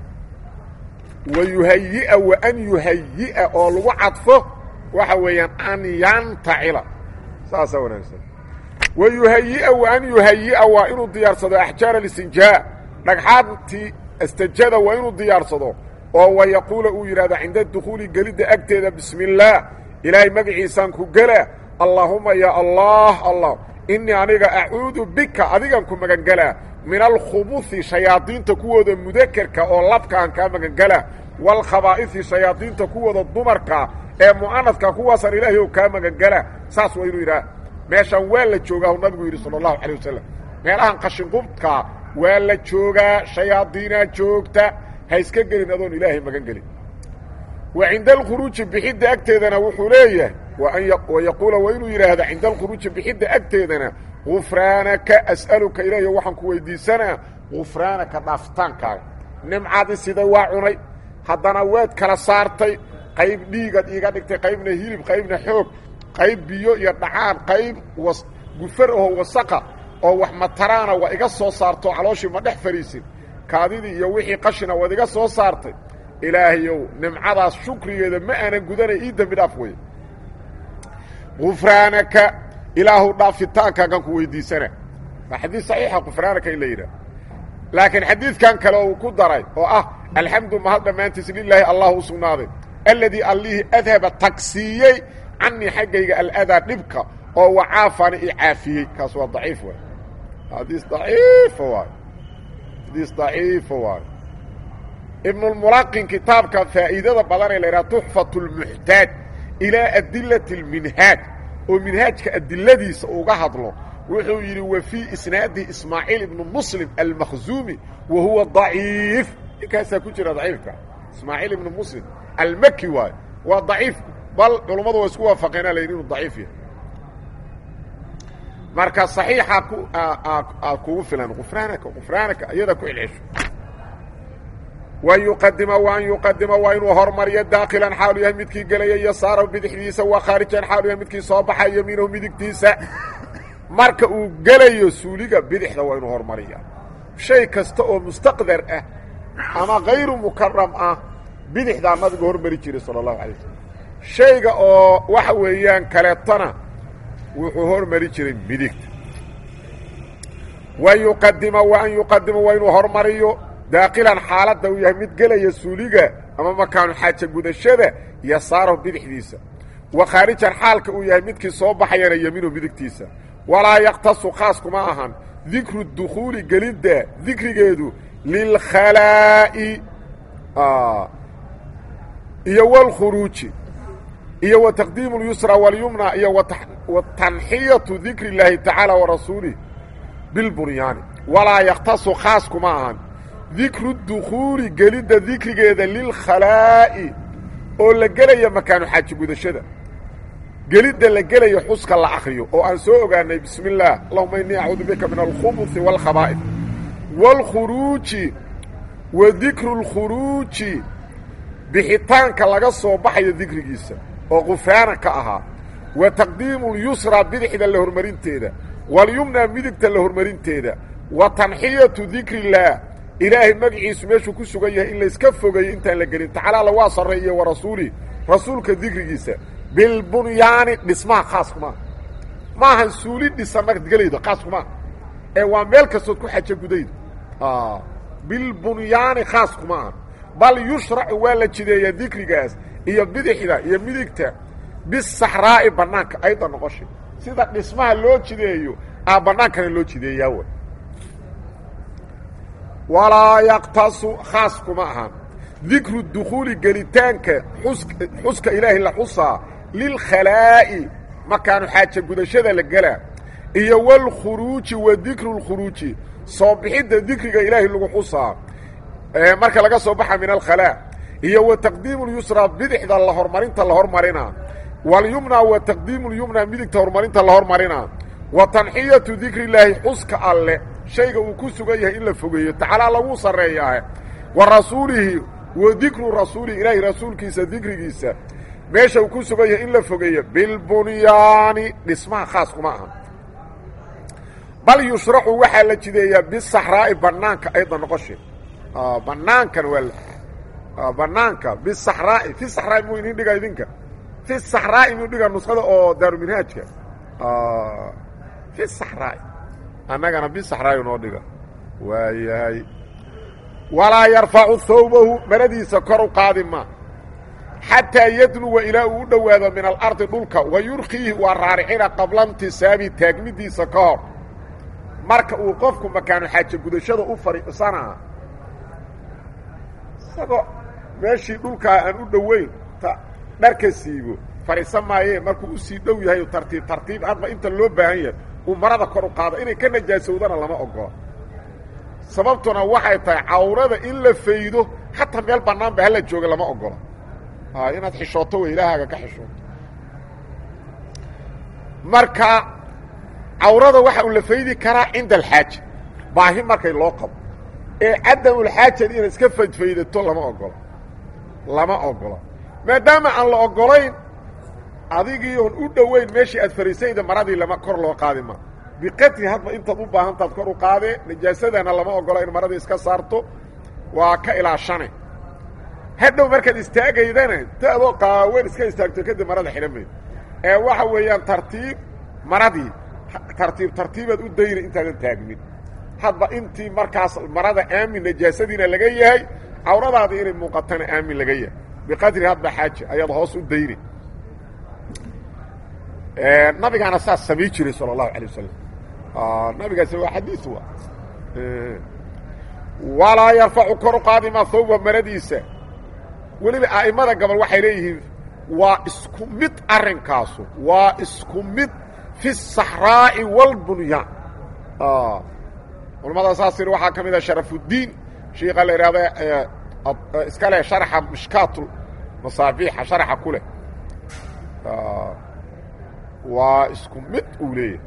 S1: wa yuhayi-a wa an yuhayi-a oo lagu cadfo waxa weeyaan an yantacila saasaa wanaagsan wa yuhayi-a wa an yuhayi-a waa inuu diyaarsado axjaar alistinjaa dhagxaantii astajada waa inuu diyaarsado oo wa yaquula uu yidhahdo cinda dukhuuli gelidda agteeda bismi illaah ilaahay magaciisaan ku gela allaahuma ya allah allah innii aniga acuudu bika adigan ku magangelaa min alkhubuhi shayaadiinta kuwooda mudakerka oo labkaan kaa magangelaa waalkhabaa'isi shayaadiinta kuwooda dumarka ee mu'anadka kuwaasaan ilaahay oo kaa magangelaa saas waa inuu yidhaha meeshaan waa la joogaa u nabigu yidhi sala allahu calay wasalam meelahan qashinqubdkaa waa la joogaa shayaadiinaa joogta ha iska gelin adoon ilaahay magan gelin wa cinda alkhuruuji bixidda agteedana wuxuu leeyahay wa yaquula waa inuu yidhaahda cinda alkhuruuji bixidda agteedana gufraanaka as'aluka ilaahiyo waxaan ku weydiisanaa gufraanaka dhaafitaankaaga nimcadi sida waa cunay haddana waad kala saartay qayb dhiigad iiga dhigtay qaybna hilib qaybna xoog qayb biyo iyo dhacaan qayb was gufar oo wasaqa oo wax mataraana waa iga soo saarto calooshii ma dhex fariisin kaadidii iyo wixii qashina waad iga soo saartay ilaahayow nimcadaas shukrigeeda ma aanan gudanay ii dembi dhaaf wey gufraanaka ilaahu dhaafitaankaagan ku weydiisana waa xadiid saxiixa gufraanaka in la yidhaah laakiin xadiidkan kale uu ku daray oo ah alxamdu mahad dhammaantiis lilaahi allah u sugnaaday alladii allihii adhaba tagsiiyey canii xaggayga aladaa dhibka oo wacaafani i caafiyey kaas waa daciif waay xadiis daciifa waay xadiis daciifa waay ibnulmulaqin kitaabka faa'iidada badan ee la yidhaha tuxfat lmuxtaaj ilaa adilati اlminhaaj oo minhaajka adiladiisa uga hadlo wuxuu yidhi wa fii isnaadi ismaaciil ibnu muslim almakhzuumi wa huwa daciif ninkaasaa ku jira daciifka ismaaciil ibnu muslim almaki waayo waa daciif bal culummadu waa isku waafaqeena la yidhi inuu daciif yahay marka صaxiixa ku aad kugu filan qufraanaka qufraanaka iyada ku celcesho wayuqadima waan yuqadima waa inuu hormariyo daakilan xaalu yahay midkii gelaya yasaarahu bidixdiisa wa khaarijan xaalu yahay midkii soo baxay yamiinahu midigtiisa marka uu gelayo suuliga bidixda waa inuu hormariya shay kasta oo mustaqdar ah ama kayru mukaram ah bidixdaa nabigu hormari jiray sala allahu alay waslm shayga oo waxa weeyaan kaleetona wuxuu hormari jiray midigta wa yuqadima wa an yuqadima waa inuu hormariyo daakilan xaaladda uu yahay mid gelaya suuliga ama makaanu xaaja gudashada yasaarahu bidixdiisa wa khaarijan xaalka uu yahay midkii soo baxayana yemiinu midigtiisa walaa yaktasu khaas kuma ahan dikru dukhuuli gelidda dikrigeedu lilkhalaa'i iyo wاlkhuruuji iyo wa taqdiimu اlyusra wاlyumna iyo wa tanxiyatu dikri اllaahi tacaala warasuulih bilbunyaani walaa yaktasu khaas kuma ahan dikru dukhuuli gelidda dikrigeeda lilkhalaa'i oo la gelaya makaanu xaaji gudashada gelidda la gelayo xuska la akriyo oo aan soo ogaanay bismi اllaah allahuma inii acuudu bika min alkhubuثi wاlkhabaa'if wاlkhuruuji wa dikru اlkhuruuji bixitaanka laga soo baxayo dikrigiisa oo qufaana ka ahaa wa taqdiimu اlyusra bidixda la hormarinteeda walyumna midigta la hormarinteeda wa tanxiyatu dikri اllaah ilaahay magaciisu meeshuu ku sugan yahay in layska fogeeyo intaan la gelin tacaala waa sarreeyo wa rasuuli rasuulka dikrigiisa bilbunyaani dhismaha khaas kumaaha maahan suuli dhisan markaad gelaydo khaas kumaaha ee waa meel kastood ku xajo gudaydo bilbunyaani khaas kuma aha bal yushracu waa la jideeyaa dikrigaas iyo bidixda iyo midigta bisaxraa'i bannaanka ayda noqoshay sida dhismaha loo jideeyo aa bannaankana loo jideeyaa way walaa yaktasu khaas kuma ahan dikru dukhuuli gelitaanka xus xuska ilaahay la xusaa lilkhalaa'i makaanu xaaja gudashada la gelaa iyo wاlkhuruuji wa dikru اlkhuruuji soo bixidda dikriga ilaahay lagu xusaa marka laga soo baxa min alkhalaa iyo wa taqdiimu اlyusra bidixda la hormarinta la hormarinaa walyumna wa taqdiimu اlyumna midigta horumarinta la hormarinaa wa tanxiyatu dikri illaahi xuska alle shayga uu ku sugan yahay in la fogeeyo tacaalaa lagu sarreeyaa wa rasuulihi wa dikru rasuulihi ilaahi rasuulkiisa dikrigiisa meesha uu ku sugan yahay in la fogeeyo bilbunyaani dhismaha khaas kuma aha bal yushracu waxaa la jideeyaa bisaxraa'i bannaanka ayda noqoshe bannaankana waa bannaanka bisaxraa'i fi saxraa'i muu idin dhiga idinka fi saxraa'i muu dhiga nuskhada oo daaruminhaajka fi saxraa'i annagana bisaxraa'i noo dhiga waayahay walaa yarfacu thawbahu maradiisa kor u qaadi ma xataa yadnuwa ilaa uu u dhowaado min alardi dhulka wa yurkiihi waa raaricina qabla intisaabi taagmidiisa ka hor marka uu qofku makaanu xaajo gudashada u fadhiisanaa isagoo meeshii dhulkaa aan u dhoweyn dharka siibo fadhiisan maayee markuu usii dhow yahay tartiib tartiib hadba inta loo baahan yahay uu marada kor u qaado inay ka najaasowdana lama ogola sababtuna waxay tahay cawrada in la faydo xataa meel bannaanba hala jooga lama ogola inaad xishooto wey ilaahaaga ka xishooto marka cawrada waxa uu la faydi karaa cinda alxaaja baahi markay loo qabo ee cadamulxaajadi inaad iska fadfaydato lama ogola lama ogola maadaama aan la ogolayn adigii oon u dhoweyn meeshii aad fariisayda maradii lama kor loo qaadi ma biqadri hadba intaad u baahantaad kor u qaadee najaasadana lama ogola in maradii iska saarto waa ka ilaashane hadhow markaad istaagaydana ta adoo qaawen iska istaagto kadib marada xidhan mayd ee waxa weeyaan tartiib maradii tartiib tartiibaad u dayna intaadan taagmin hadba intii markaas marada aamin najaasadiina laga yahay cawradaada inay muuqatana aamin laga yahay biqadri hadba xaaja ayaad hoos u dayna nabigaana saas samay jiray salى الlahu alيه wasalam nabigaas waa xadiiث wa walaa yarfacu kor u qaadima hawba maradiisa weliba a'immada gobol waxay leeyihiin waa isku mid arrinkaasu waa isku mid fi الصaxraaءi wاlbunyaan culamada saas iri waxaa ka mid a sharafudiin shiika la ihahda iska leh sharxa mishkaat masaabiixa sharxa ku leh waa isku mid uu leeyahay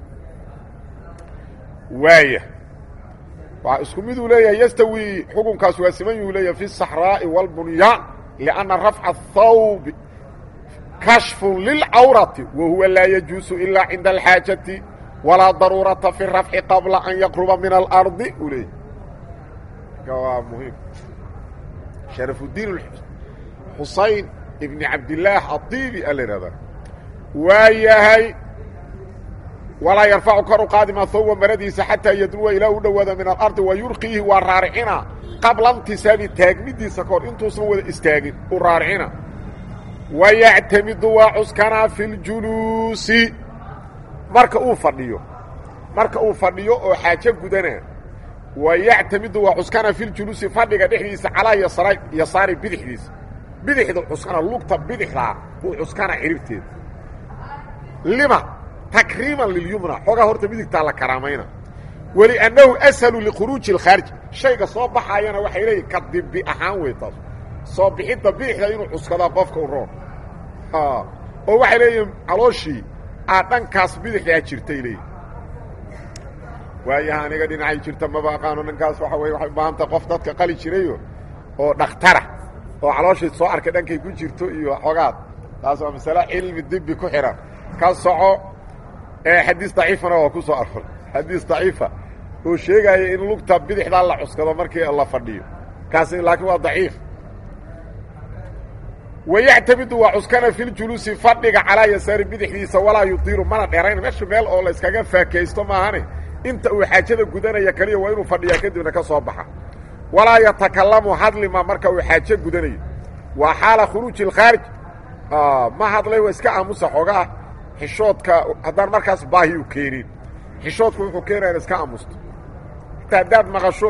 S1: waaya waa isku mid uu leeyahay yastawi xukunkaas waa siman yuu leeyahay fi الصaxraaءi wاlbunyaan لأnna rafca الthawb kashfu lilcawrati wa huwa laa yajuusu ilaa cinda alxaajati walaa daruurata fi rafci qabla an yaqruba min alardi uu leeyahy waa muhiim sharafudiin xusayn ibn cabdillaah adibi a la ihahdaa waa yahay walaa yarfacu kor u qaadima thawba maradiisa xataa yadnuwa ilaa u dhowaada min alardi wa yurqiihi waa raaricina qabla intisaabi taagmidiisa kahor intuusan wada istaagin u raaricina wa yactamidu waa cuskanaa fi ljuluusi marka uu fadhiyo marka uu fadhiyo oo xaajo gudana wa yactamidu waa cuskana fi ljuluusi fadhiga dhexdiisa calaa yasra yasaari bidixdiisa bidixda cuskana lugta bidixdaa uu cuskana ciribteeda lima takriiman lilyumna xoogaa horta midigtaa la karaamayna weliannahu ashalu likhuruuji اlkhaarij shayga soo baxaayana waxay leeyihin ka dibi ahaan wey taas soo bixidda bidixda inuu cuskadaa qofka u roon oo waxay leeyihin calooshii aad dhankaas bidixdaa jirtay leeyihin waayaha aniga dhinacay jirta maba aqaano dhankaas waxa wey waxay u baahantah qof dadka qali jirayo oo dhakhtara oo calooshii soo arkay dhankay ku jirto iyo xoogaad taas waa masale cilmi dibi ku xihan ka soco xadiis daciifana waa ku soo aror xadiis daciifa oo sheegaya in lugta bidixdaa la cuskado markii la fadhiyo kaasi laakiin waa daciif wayactamidu waa cuskana fi ljuluusi fadhiga calaa yasaari bidixdiisa walaa yudiiru mana dheerayn meesha meel oo la yskaga faakaysto maahane inta uu xaajada gudanaya keliya waa inuu fadhiyaa kadibna ka soo baxa walaa yatakalamu hadlima marka uu xaajo gudanayo waa xaala khuruuji اlkhaarij ma hadlay waa iska aamusa xoogaa xishoodka haddaan markaas baahi u keenin xishoodku wuxuu keenaya in iska aamusto hataa haddaad maqasho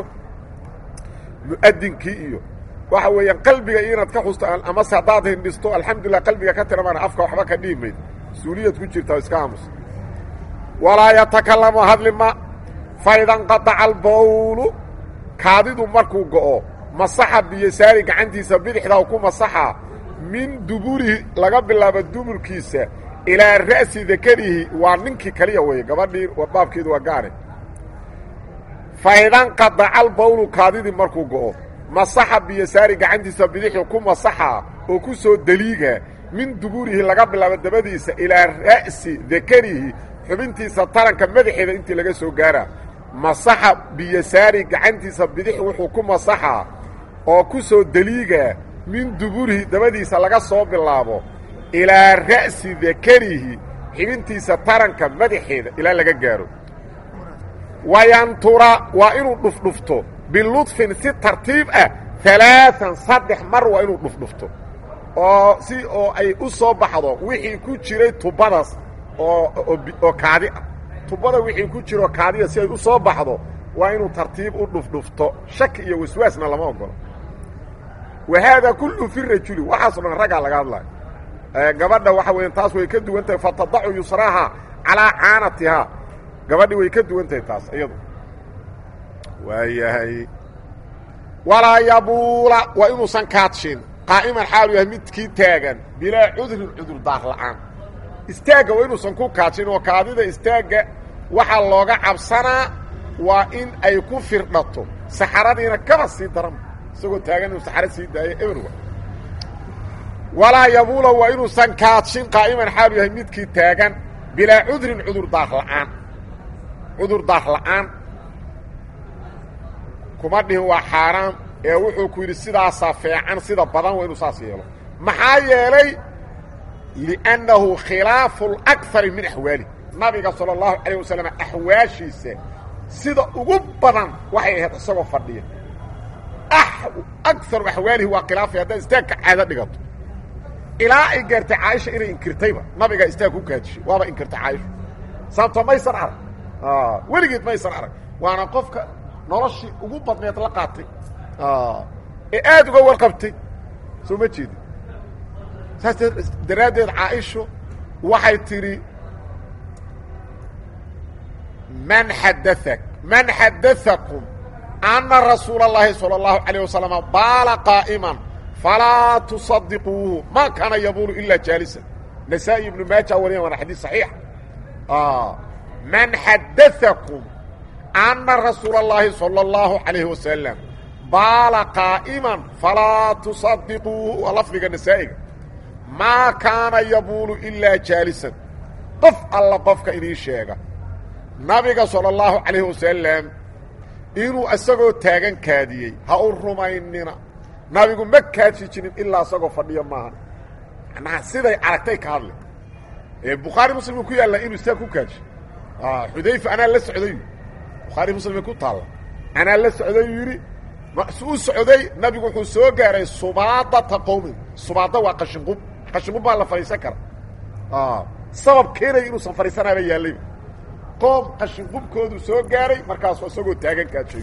S1: mu'adinkii iyo waxa weeyaan qalbiga iyo inaad ka xusto amase haddaad hindhisto alxamdulilah qalbiga ka tiramaan afka waxba ka dhihi mayd mas-uuliyad ku jirta iska aamusa walaa yatakalamu hadlima faidanqadaca albawlu kaadidu markuu go'o masaxa biyasaari gacantiisa bidixdaa ku masaxa min duburihi laga bilaabo duburkiisa ilaa ra'si dakarihi waa ninkii kaliya weeye gabadhii baabkeedu waa gaare faidanqadaca albawlu kaadidii markuu go'o masaxa biyasaari gacantiisa bidixi ku masaxa oo ku soo deliiga min duburihi laga bilaabo dabadiisa ilaa ra'si dakarihi xubintiisa taranka madaxeeda intii laga soo gaaraa masaxa biyasaari gacantiisa bidix wuxuu ku masaxaa oo ku soo deliigaa min duburihi dabadiisa laga soo bilaabo ilaa ra'si dakarihi xibintiisa taranka madaxeeda ilaa laga gaaro wayantura waa inuu dhufdhufto biludfin si tartiib ah alaaan saddex mar waa inuu dhufdhufto oo si oo ay u soo baxdo wixii ku jiray tubadaas oo oo kaadi ah tubada wixii ku jiro kaadiya si ay u soo baxdo waa inuu tartiib u dhufdhufto shaki iyo waswaasna lama ogolo wa haadaa kullu fi rajuli waxaaso dhan raggaa laga hadlayo gabadha waxa weya taas way ka duwan tahay fatadacu yusraha calaa caanatihaa gabadhi way ka duwan tahay taas iyadu waayahay walaa yabuula waa inuusan kaadshin qaa'iman xaalu yahay midkii taagan bilaa cudrin cudur daar la'aan istaagga waa inuusan ku kaajin oo kaadida istaagga waxaa looga cabsanaa waa in ay ku firdhato saxaradiina kaba sii daran isagoo taagan inuu saxaro sii daayo eberwa walaa yabuula waa inuusan kaajin qaa'iman xaalu yahay midkii taagan bilaa cudrin cudur daar la'aan cudur daar la'aan kuma dhihin waa xaaraam ee wuxuu ku yidhi sidaasaa feecan sida badan waa inuu saas yeelo maxaa yeelay liannahu khilaafu اlakari min axwaali nabiga sala allahu calayh wasalam axwaashiisa sida ugu badan waxay ahayd isagoo fadhiya akaru axwaalihi waa khilaafay haddaad istaagka caado dhigato ilaa ay gaartay caaisha inay inkirtayba nabigaa istaag ku kaajishay waaba inkirtay caaisha sababtoo maysan arag weligeed maysan arag waana qofka noloshii ugu badneed la qaatay ee aad uga warqabtay soo ma jeedi saas daraaddeed caaisho waxay tidhi man xadaak man xadaakum anna rasuula اllahi salى اllahu عalيه wasalam baala qaa'iman falaa tusadiquuhu ma kaana yabuulu ilaa jaalisan nasaa-i ibnu maaja wariyan waana xadiis saxiix man xadaakum ana rasuula اllaahi salى اllahu calayhi wasalam baala qaa'iman falaa tusadiquuhu waa lafdiga nasaa'iga maa kaana yabuulu ilaa jaalisan qof alla qofka idiin sheega nabiga salى اllahu calayhi wasalam inuu isagoo taagan kaadiyey ha u rumaynina nabigu ma kaadsi jirin ilaa isagoo fadhiyo maaha macnaha siday aragtay ka hadle ee bukhaari muslim ku yaalla inuu sidaa ku kaadsho xudayfa anaa la socday bukhaari muslimay ku taalla anaa la socday yidhi su u socday nabigu wuxuu soo gaaray subaadata qowmin subaada waa qashinqub qashinqub baa la fadhiisan kara sabab keenaya inuusan fadhiisanaaba yaallayba qoom qashinqubkoodu soo gaaray markaasu isagoo taagan kaadshay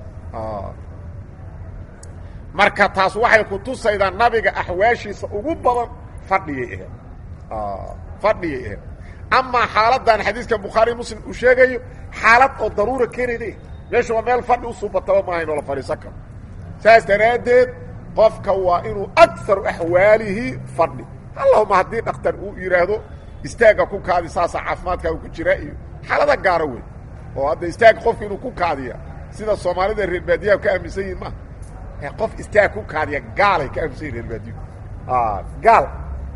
S1: marka taas waxay ku tusaydaa nabiga axwaashiisa ugu badan fadhiyay aheed fadhiyay aheed amaa xaaladdan xadiiskan bukhaari muslim uu sheegayo xaalad oo daruura keenayda meesha waa meel fadhi u suubataba maahayn oo la fadhiisan karo saas daraaddeed qofka waa inuu akaru axwaalihi fadhi allahuma haddii dhakhtar uu yidhaahdo istaagga ku kaadi saasa caafimaadkaaga ku jira iyo xaalada gaaro wey oo hadda istaagga qofka inuu ku kaadiya sida soomaalida reer baadiyaha ka aaminsan yihin maha qof istaag ku kaadiya gaalay ka aaminsan yihin reer baadiyu gaal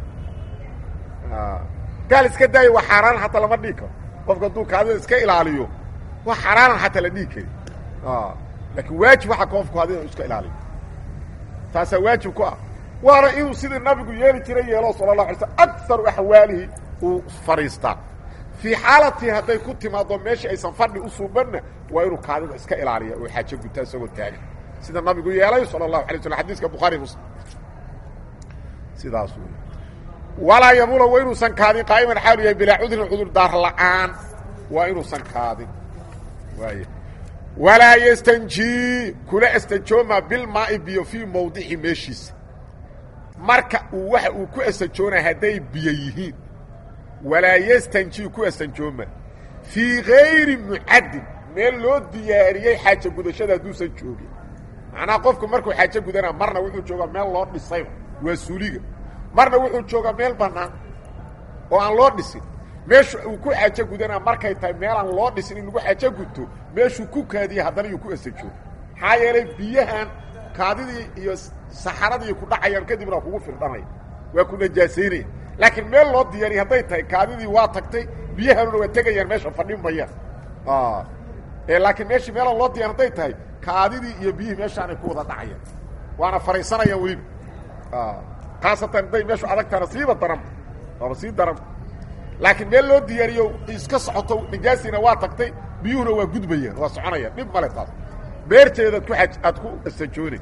S1: gaal iska daayo waa xaaraan xataa lama dhigi karo qofka hadduu kaadida iska ilaaliyo waa xaaraanan xataa la dhigi kari laakiin waajib waxaa qofku hada inu iska ilaaliyo taasaa waajib ku ah waana inuu sidii nabigu yeeli jiray yeelo sala la alay slam akaru axwaalihi uu fadhiistaa fii xaalatii hadday ku timaado meesha aysan fadhi u suubanna waa inuu kaadida iska ilaaliya oo xaajo gutaa isagoo taagan sida nabigu yeelay sala allahu alay slam xadiiska bukhaari muslim sidaas wey walaa yabula waa inuusan kaadin qaa'iman xaalu yahay bilaa cudrin cudur daar la'aan waa inuusan kaadin waay walaa yastanjii kula astajooma bilmaa'i biyo fii mawdici meeshiisa marka uu waxa uu ku astajoonaa hadday biyo yihiin walaa yastanjii ku astanjooma fii gayri mucaddin meel loo diyaariyey xaajo gudashada hadduusan joogin macnaha qofku markuu xaajo gudanaa marna wuxuu joogaa meel loo dhisayba waa suuliga marna wuxuu joogaa meel bannaan oo aan loo dhisin meeshu uu ku xaajo gudanaa markay tahay meelaan loo dhisin in lagu xaajo guto meeshuu ku kaadiya haddana yuu ku asajooga maxaa yeelay biyahan kaadidii iyo saxaradii ku dhacayaan kadibna waa kugu firdhanaya waa ku najaasaynaya laakiin meel loo diyaariya hadday tahay kaadidii waa tagtay biyahanuna waa tegayaan meesha fadhin mayaan laakiin meeshii meelaan loo diyar hadday tahay kaadidii iyo biyihii meeshaanay ku wada dhacayaan waana fadhiisanayaan weliba khaasatan hadday meeshu adagtaana siiba daran waaba sii daran laakiin meel loo diyaariyo iska socoto nijaasiina waa tagtay biyuhuna waa gudbayaan waa soconayaan dhib male taas beerteedaad ku aj aad ku astajoonay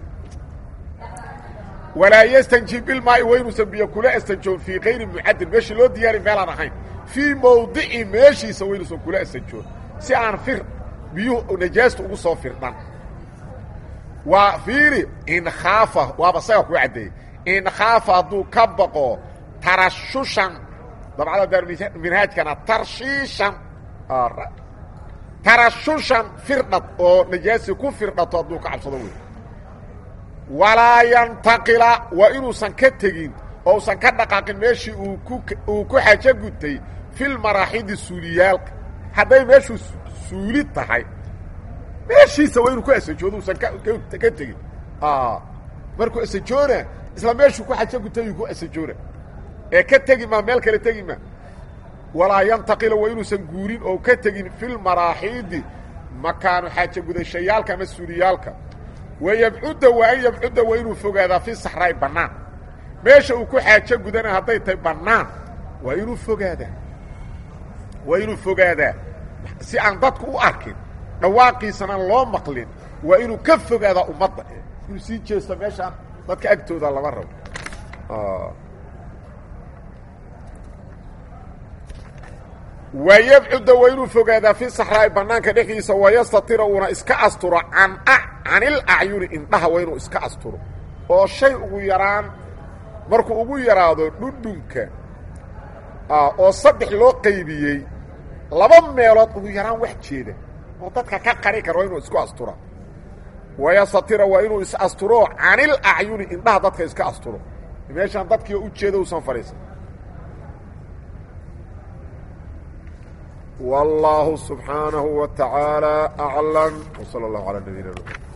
S1: walaa yastanji bilmaai wa inuusan biyo kula astanjoon fii kayri mucaddin meeshii loo diyaari meelaan ahayn fii mawdici meeshiisa wa inuusan kula astanjoon si aan fir biyuhu najaasta ugu soo firdhan waa fiiri in khaafa waaba saga ku caddeeyey in khaafa hadduu ka baqo tarashushan dabcada daarminhaajkana tarshiishan tarashushan firdhad oo najaasi ku firdhato hadduu ka cabsado wey walaa yantaqila waa inuusan ka tegin oo usan ka dhaqaaqin meeshii uu ku uu ku xajo gutay filmaraaxidi suuliyaalka hadday meeshuu suuli tahay meeshiisa waa inuu ku asajoodo usan ka ka tegin markuu asajoona isla meeshuu ku xajo gutay uu ku asajoona ee ka tegi maa meel kale tegi maa walaa yantaqila waa inuusan guurin oo ka tegin filmaraaxiidi makaanu xaajo gudashayaalka ama suuliyaalka wayabcudda waa an yabcudda waa inuu fogaadaa fi saxraay bannaan meesha uu ku xaajo gudana hadday tahay bannaan waa inuu fogaadaa waa inuu fogaadaa si aan dadku u arkin dhawaaqiisana loo maqlin waa inuu ka fogaadaa ummadda inuu sii jeesto meeshaan dadka agtooda lama rabo wayabcudda waa inuu fogaadaa fi saxraai bannaanka dhexdiisa wayastatira uuna iska asturo can canil acyuni indhaha waa inuu iska asturo oo shay ugu yaraan markuu ugu yaraado dhundhunka oo saddex loo qaybiyey laba meelood ugu yaraan wax jeeda oo dadka ka qari kara waa inuu isku astura wayastatira waa inuu is asturo canil acyuni indhaha dadka iska asturo meeshaan dadkii u jeeda usan fadhiisan والله سبحانه وتعالى أعلم وصلى الله على نبينا محمد